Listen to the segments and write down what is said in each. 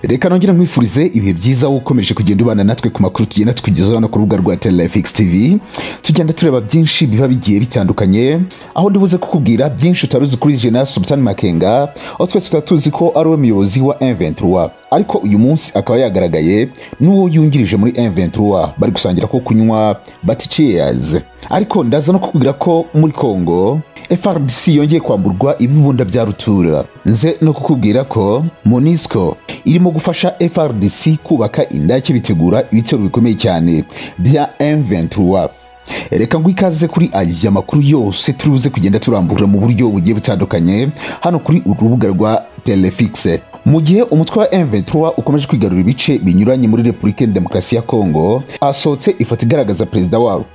reka nongere nkwifurize ibihe byiza wowe ukomeje kugenda ubana natwe ku makuru tugenda tukugezaho hano ku rubuga rwa telefx tv tugenda tureba byinshi biba bigiye bitandukanye aho ndibuze kukubwira byinshi utari uzi kuri jena sultan makenga aho twese tutaba tuzi ko ari we muyobozi wa m23 ariko uyu munsi akaba yagaragaye n'uwo yungirije muri m23 bari gusangira ko kunywa bati cheers ariko ndaza no kukubwira ko muri congo FRDC yongeye kwamburwa ibibunda bya rutura nze no kukubwira ko MONUSCO irimo gufasha FRDC kubaka indake bitegura ibitero bikomeye cyane bya M23 reka ngo ikaze kuri aya makuru yose turi buze kugenda turambura mu buryo bugiye butandukanye hano kuri urubuga rwa telefixe mu gihe umutwe wa M23 ukomeje kwigarura ibice binyuranye muri Repubulika ya Demokarasi ya Kongo asohotse ifoto igaragaza perezida wawo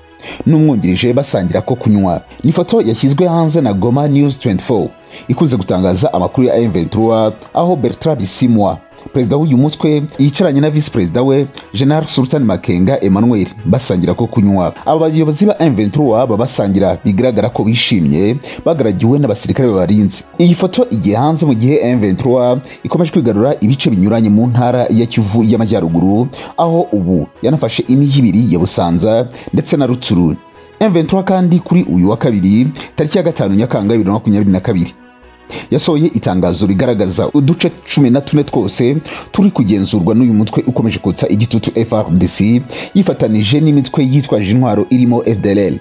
n'umwungirije basangira ko kunywa ni ifoto yashyizwe hanze na goma news 24 ikunze gutangaza amakuru ya M23 aho Bertrand Bisimwa perezida w'uyu mutwe yicaranye na visi perezida we general sultan makenga emmanuel basangira ko kunywa aba bayobozi ba m23 babasangira bigaragara ko bishimye bagaragiwe n'abasirikare babarinze iyi foto igiye hanze mu gihe m23 ikomeje kwigarura ibice binyuranye mu ntara ya kivu y'amajyaruguru aho ubu yanafashe imijyi ibiri ya busanza ndetse na rutsuru m23 kandi kuri uyu wa kabiri tariki ya gatanu nyakanga 2022 yasohoye itangazo rigaragaza uduce cumi na tune twose turi kugenzurwa n'uyu mutwe ukomeje kotsa igitutu FRDC yifatanije n'imitwe yitwaje intwaro irimo FDLR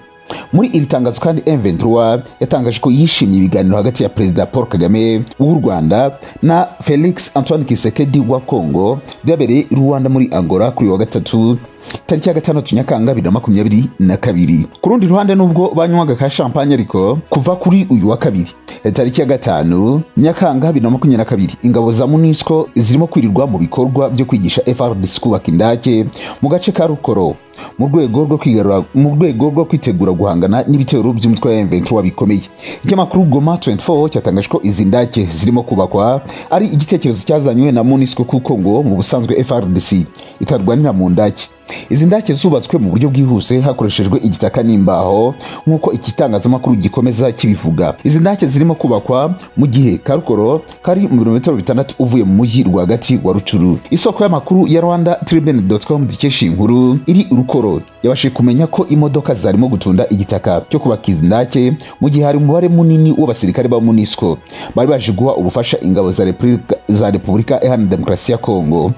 muri iri tangazo kandi M23 yatangaje ko yishimiye ibiganiro hagati ya Perezida Paul Kagame w'u Rwanda na Felix Antoine Kisekedi wa Congo byabereye i Rwanda muri Angola kuri wa gatatu tariki ya gatandatu nyakanga bibiri na makumyabiri na kabiri ku rundi ruhande nubwo banywaga ka shampanye ariko kuva kuri uyu wa kabiri tariki ya gatanu nyakanga bibiri na makumyabiri na kabiri ingabo za munisco zirimo kwirirwa mu bikorwa byo kwigisha frdc kubaka indake mu gace ka rukoro mu rwego rwo kwigarura mu rwego rwo kwitegura guhangana n'ibitero by'umutwe wa M23 bikomeye ikinyamakuru Goma 24 cyatangaje ko izi ndake zirimo kubakwa ari igitekerezo cyazanywe na MONUSCO kuko ngo mu busanzwe FRDC itarwanira mu ndake izi ndake zubatswe mu buryo bwihuse hakoreshejwe igitaka n'imbaho nk'uko ikitangazamakuru gikomeza kibivuga izi ndake zirimo kubakwa mu gihe karukoro kari mu birometero bitandatu uvuye mu mujyi rwagati wa rucuru isoko y'amakuru ya rwanda tribune.com dikesha inkuru iri rukoro yabashije kumenya ko imodoka zarimo gutunda igitaka cyo kubaka izi ndake mu gihe hari umubare munini w'abasirikare ba munisco bari baje guha ubufasha ingabo za repubulika, za repubulika iharanira demokarasi ya kongo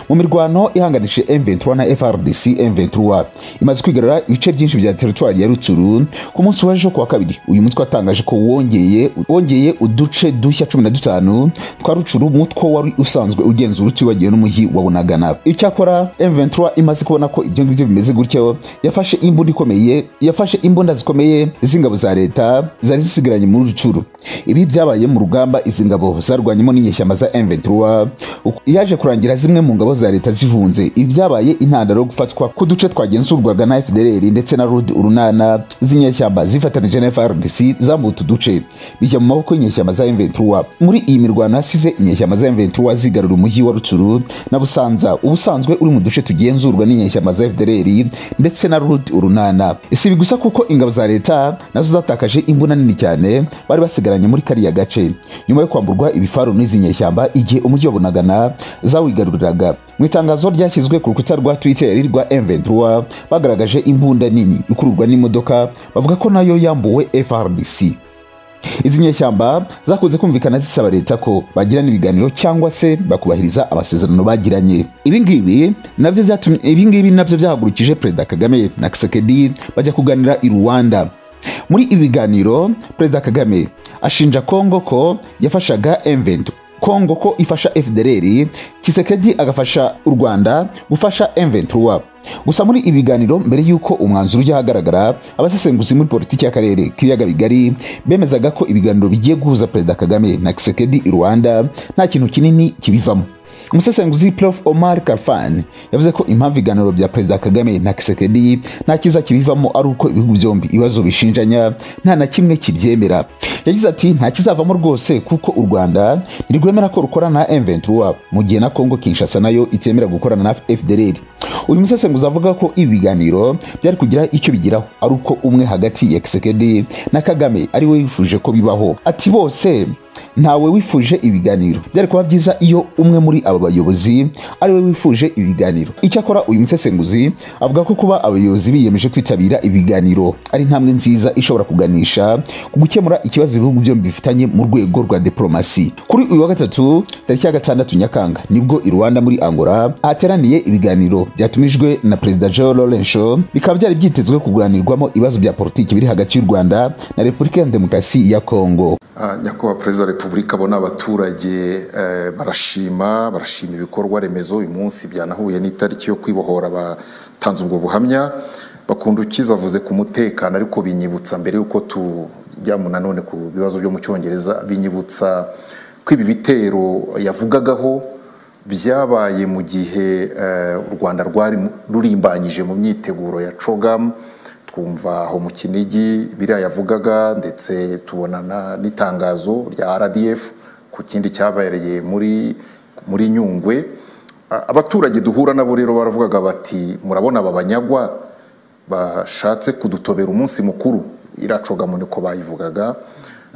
mu mirwano ihanganije M23 na FRDC M23 imaze kwigarura ibice byinshi bya teritwari ya Rutsuru ku munsi w'ejo kuwa kabiri uyu mutwe watangaje ko wongeye wongeye uduce dushya cumi na dutanu twa Rutsuru mutwe wari usanzwe ugenzura utibagiwe n'umujyi wa Bunagana icyakora M23 imaze kubona ko ibyo ngibyo bimeze gutyo yafashe imbunda ikomeye yafashe imbunda zikomeye z'ingabo za leta zari zisigaranye muri Rutsuru ibi byabaye mu rugamba izi ngabo zarwanyemo n'inyeshyamba za M23 yaje kurangira zimwe mu ngabo za leta zihunze ibyabaye intandaro yo gufatwa ku duce twagenzurwaga na FDLR ndetse na Rud urunana z'inyeshyamba zifatanije na FRDC zambuye utu duce bijya mu maboko y'inyeshyamba za M23 muri iyi mirwano hasize inyeshyamba za M23 zigarura umujyi wa Rutsuru na Busanza ubusanzwe uri mu duce tugenzurwa n'inyeshyamba za FDLR ndetse na Rud urunana si bigusa kuko ingabo za leta nazo zatakaje imbunda nini cyane bari basigaranye muri kariya gace nyuma yo kwamburwa ibifaru n'izi nyeshyamba igihe umujyi wa Bunagana zawigaruriraga mu itangazo ryashyizwe ku rukuta rwa twitter rwa M23 bagaragaje imbunda nini ikururwa n'imodoka bavuga ko nayo yambuwe FRDC izi nyeshyamba zakunze kumvikana zisaba leta ko bagirana ibiganiro cyangwa se bakubahiriza amasezerano bagiranye ibingibi nabyo byatumye ibingibi nabyo byahagurukije perezida Kagame na Kisekedi bajya kuganira i Rwanda muri ibi biganiro perezida Kagame ashinja Kongo ko yafashaga M23 Kongo ko ifasha FDLR Kisekedi agafasha u Rwanda gufasha M23 gusa muri ibi biganiro mbere y'uko umwanzuro ujya ahagaragara abasesenguzi muri politiki y'akarere k'ibiyaga bigari bemezaga ko ibiganiro bigiye guhuza perezida Kagame na Kisekedi i Rwanda nta kintu kinini kibivamo umusesenguzi Prof Omar Karfan yavuze ko impamvu ibiganiro bya perezida Kagame na Kisekedi nta kiza kibivamo ari uko ibihugu byombi ibibazo bishinjanya nta na kimwe kibyemera yagize ati nta kizavamo rwose kuko u Rwanda ntirwemera ko rukorana na M23 mu gihe na Congo Kinshasa nayo itemera gukorana na FDLR uyu musesenguzi avuga ko ibi biganiro byari kugira icyo bigiraho ari uko umwe hagati ya Kisekedi na Kagame ari we yifuje ko bibaho ati bose ntawe wifuje ibiganiro byari kuba byiza iyo umwe muri aba bayobozi ari we wifuje ibiganiro icyakora uyu musesenguzi avuga ko kuba abayobozi biyemeje kwitabira ibiganiro ari intambwe nziza ishobora kuganisha ku gukemura ikibazo ibihugu byombi bifitanye mu rwego rwa diplomasi kuri uyu wa gatatu tariki ya gatandatu nyakanga nibwo i rwanda muri angola hateraniye ibiganiro byatumijwe na perezida joe lorenco bikaba byari byitezwe kuganirwamo ibibazo bya politiki biri hagati y'u rwanda na repubulika ya demokarasi ya kongo Ah, nyakubahwa perezida wa repubulika abo ni abaturage eh, barashima barashima ibikorwa remezo uyu munsi byanahuye n'itariki yo kwibohora abatanze ubwo buhamya bakunda ukiza avuze ku mutekano ariko binyibutsa mbere y'uko tujya mu nanone ku bibazo byo mu cyongereza binyibutsa ko ibi bitero yavugagaho byabaye mu gihe eh, u rwanda rwari mu- rurimbanyije mu myiteguro ya cogamu twumva aho mu kinigi biriya yavugaga ndetse tubona na- n'itangazo rya rdf ku kindi cyabereye muri muri nyungwe A- abaturage duhura nabo rero baravugaga bati murabona aba banyagwa bashatse kudutobera umunsi mukuru iracogamo niko bayivugaga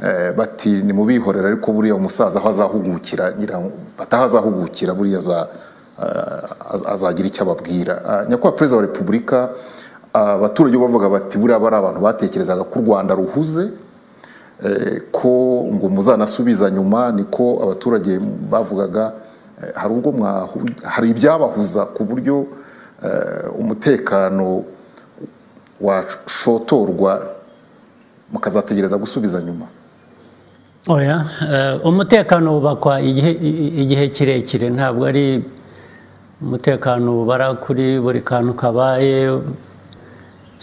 Eh, bati nimubihorera ariko buriya umusaza aho azahugukira ngira ngo- bataho azahugukira buriya aza- eh, az- azagira icyo ababwira Ah, nyakubahwa perezida wa repubulika abaturage bo bavuga bati buriya bari abantu batekerezaga ko u rwanda ruhuze eh, ko ngo muzanasubiza nyuma niko abaturage bavugaga eh, hari ubwo mwahu- hari ibyabahuza ku buryo eh, umutekano washotorwa mukazategereza gusubiza nyuma oya eh, umutekano wubakwa igihe i- igihe kirekire ntabwo ari umutekano ubara kuri buri kantu kabaye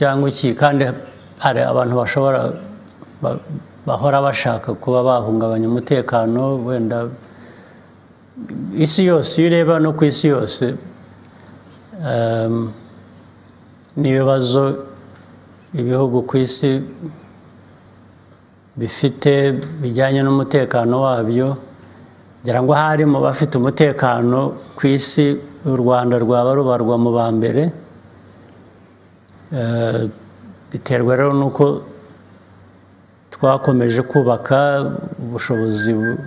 cyangwa iki kandi hari abantu bashobora ba- bahora bashaka kuba bahungabanya umutekano wenda isi yose iyo ureba no ku isi yose em, n'ibibazo ibihugu ku isi bifite bijyanye n'umutekano wabyo ngira ngo hari mu bafite umutekano ku isi u rwanda rwaba rubarwa mu ba mbere Eh, biterwa rero n'uko twakomeje kubaka ubushobozi bu-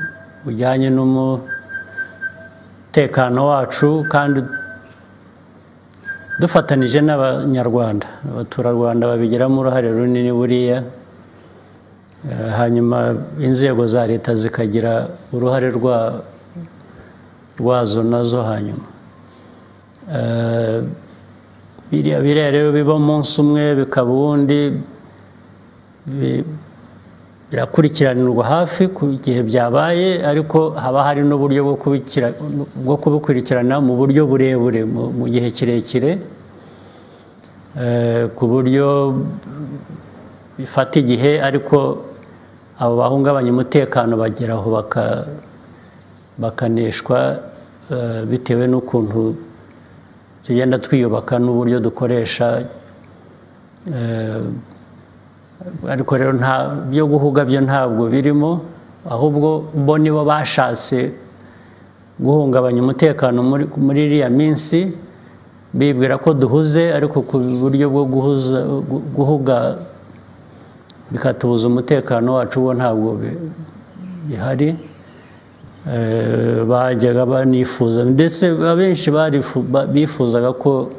bujyanye n'umutekano wacu kandi dufatanije n'abanyarwanda abaturarwanda babigiramo uruhare runini buriya Eh, hanyuma inzego za leta zikagira uruhare rwa- rwazo nazo hanyuma Eh, biriya biriya rero biba umunsi umwe bikaba uwundi bi- birakurikiranirwa hafi ku gihe byabaye ariko haba hari n'uburyo bwo kubikira- bwo kubikurikirana mu buryo burebure mu- mu gihe kirekire Eh, ku buryo bifata igihe ariko abo bahungabanya umutekano bageraho baka- bakaneshwa eh, bitewe n'ukuntu tugenda twiyubaka n'uburyo dukoresha eh, ariko rero nta byo guhuga byo ntabwo birimo ahubwo bo nibo bashatse guhungabanya umutekano muri muri iriya minsi bibwira ko duhuze ariko ku buryo bwo guhuza gu- guhuga bikatubuza umutekano wacu wo ntabwo bi- bihari Eh, bajyaga banifuza ndetse abenshi barifu- ba- bifuzaga ko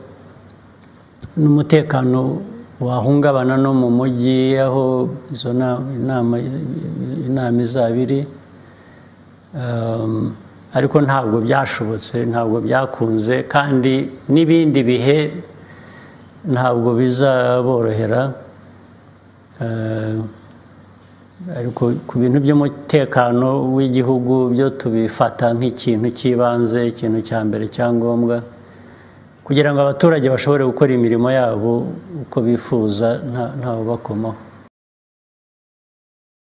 n'umutekano wahungabana no mu mujyi aho izo na- inama inama izaba iri Um, ariko ntabwo byashobotse ntabwo byakunze kandi n'ibindi bihe ntabwo bizaborohera Eh, ariko ku bintu by'umutekano w'igihugu byo tubifata nk'ikintu cy'ibanze ikintu cya mbere cya ngombwa kugira ngo abaturage bashobore gukora imirimo yabo uko bifuza nta- ntawe bakomaho